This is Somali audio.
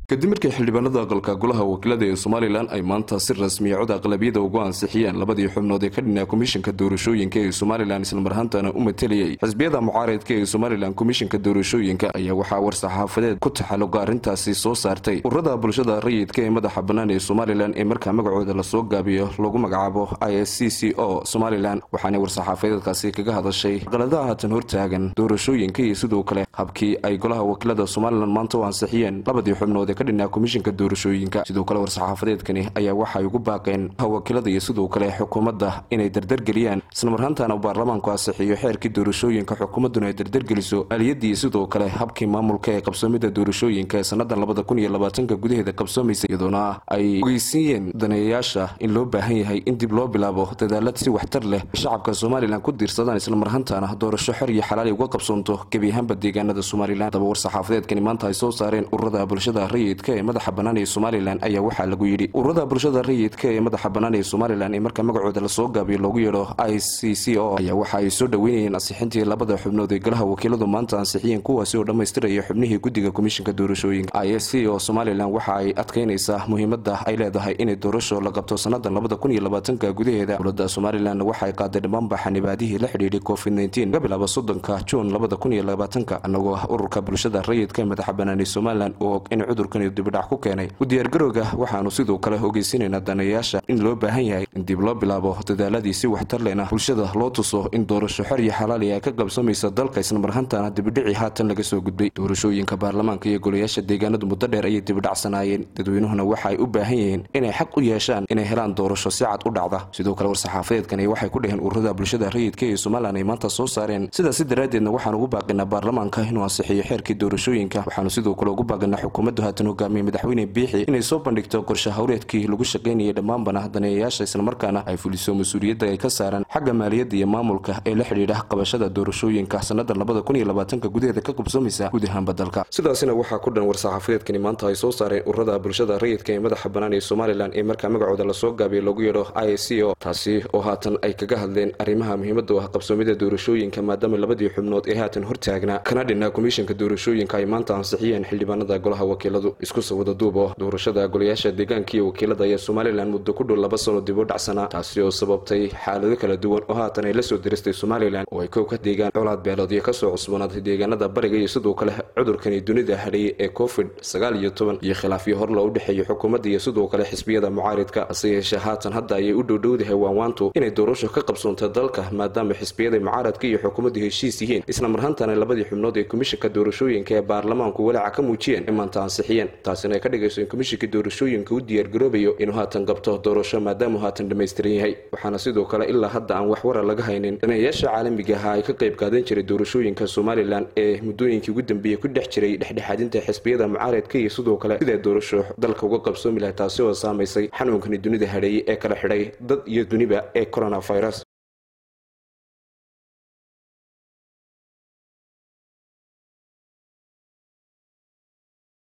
kadib markii xildhibaanada aqalka golaha wakiilada ee somalilan ay maanta si rasmiya cod aqlabiyada ugu ansixiyeen labadii xubnood ee ka dhinaa komishinka doorashooyinka ee somalilan islamarhaantana u matalayay xisbiyada mucaaridka ee somalilan komishinka doorashooyinka ayaa waxaa war-saxaafadeed ku taxaluqa arrintaasi soo saartay ururada bulshada rayidka ee madaxa bannaan ee somalilan ee markaa magacooda lasoo gaabiyo lagu magacaabo i s c c o somalilan waxaana war-saxaafadeedkaasi kaga hadashay qaladaha haatan hortaagan doorashooyinka iyo sidoo kale habkii ay golaha wakiilada somalilan maanta u ansixiyeen labadii xubnood ka dhinaa komishinka doorashooyinka sidoo kale war-saxaafadeedkani ayaa waxay ugu baaqeen wakiilada iyo sidoo kale xukuumadda inay dardargeliyaan islamarhaantana baarlamaanku ansixiyo xeerkii doorashooyinka xukuumadduna ay dardargeliso aliyadii iyo sidoo kale habkii maamulka ee qabsoomida doorashooyinka ee sannadan labada kun iyo labaatanka gudaheeda qabsoomaysa iyadoona ay ogeysiiyeen daneeyayaasha in loo baahan yahay in dib loo bilaabo dadaalad si waxtar leh shacabka somalilan ku diirsadaan islamarhaantana doorasho xor iyo xalaali uga qabsoonto gebi ahaanba deegaanada somalilan daba war-saxaafadeedkani maanta ay soo saareen ururada bulshada rayidka ee madaxa bannaan ee somalilan ayaa waxaa lagu yidhi ururada bulshada rayidka ee madaxa bannaan ee somalilan ee marka magacooda lasoo gaabiyo loogu yeedho i c c o ayaa waxa ay soo dhoweynayeen ansixintii labada xubnood ee golaha wakiiladu maanta ansixiyeen kuwaasi oo dhammaystiraya xubnihii guddiga komishinka doorashooyinka i s c o somalilan waxa ay adkaynaysaa muhiimadda ay leedahay inay doorasho la qabto sannadan labada kun iyo labaatanka gudaheeda dowladda somalilan waxa ay qaaday dhammaanba xanibaadihii la xidhiidhay covid nteen ka bilaaba soddonka juun labada kun iyo labaatanka annagoo ururka bulshada rayidka ee madaxa bannaan ee somalilan u og in cudurkani dibidhac ku keenay u diyaargarowga waxaanu sidoo kale ogeysiinaynaa daneeyaasha in loo baahan yahay in dib loo bilaabo dadaaladii si waxtar lehna bulshada loo tuso in doorasho xor iyo xalaali ay ka qabsoomaysa dalka islamarhantana dibidhicii haatan laga soo gudbay doorashooyinka baarlamaanka iyo golayaasha deegaanadu muddo dheer ayay dibidhacsanaayeen dadweynuhuna waxa ay u baahan yihiin inay xaq u yeeshaan inay helaan doorasho si cad u dhacda sidoo kale war-saxaafadeedkani waxay ku dheheen ururada bulshada rayidka ee somalilan ay maanta soo saareen sidaasi daraaddeedna waxaan ugu baaqinaa baarlamaanka inuu ansixiyo xeerkii doorashooyinka waxaanu sidoo kale ugu baaqinaa xukuumaddu haatan hogaamiye madaxweyne biixi inay soo bandhigto qorshe hawreedkii lagu shaqaynayay dhammaanbana daneeyayaasha islamarkaana ay fuliso mas-uuliyadda ay ka saaran xagga maaliyadda iyo maamulka ee la xidhiidha qabashada doorashooyinka sannadan labada kun iyo labaatanka gudaheeda ka qabsoomaysa guud ahaanba dalka sidaasina waxaa ku dhan war-saxaafadeedkani maanta ay soo saareen ururada bulshada rayidka ee madaxa bannaan ee somalilan ee markaa magacooda lasoo gaabiyo lagu yeedho i c o taasi oo haatan ay kaga hadleen arrimaha muhiimadda u ah qabsoomida doorashooyinka maadaama labadii xubnood ee haatan hortaagnaa kana dhinaa komishinka doorashooyinka ay maanta ansixiyeen xildhibaanada golaha wakiiladu isku sawada duubo doorashada golayaasha deegaanka iyo wakiilada ayaa somalilan muddo ku dhow laba sano dib u dhacsanaa taasi oo sababtay xaalado kala duwan oo haatan ay la soo diristay somalilan oo ay kow ka deegaan colaad beeloodyo kasoo cusboonaaday deegaanada bariga iyo sidoo kale cudurkani dunida hadhayay ee covid sagaal iyo toban iyo khilaafyo hor loo dhexeeya xukuumadda iyo sidoo kale xisbiyada mucaaridka hase yeeshee haatan hadda ayay u dhowdhowdahay waanwaantu inay doorasho ka qabsoonta dalka maadaama xisbiyada mucaaradka iyo xukuumaddu heshiis yihiin islamarhantana labadii xubnood ee komishinka doorashooyinka ee baarlamaanku walaaca ka muujiyeen in maanta ansixiyeen taasina ay ka dhigayso in komishinka doorashooyinka u diyaargaroobayo inuu haatan qabto doorasho maadaamuu haatan dhammaystiran yahay waxaana sidoo kale ilaa hadda aan wax wara laga haynin daneeyayaasha caalamiga ahaa ay ka qayb qaadan jiray doorashooyinka somalilan ee muddooyinkii ugu dambeeyey ku dhex jiray dhexdhexaadinta xisbiyada mucaaradka iyo sidoo kale siday doorasho dalka uga qabsoomi lahay taasi oo saamaysay xanuunkani dunida hadheeyey ee kala xidhay dad iyo duniba ee coronavirus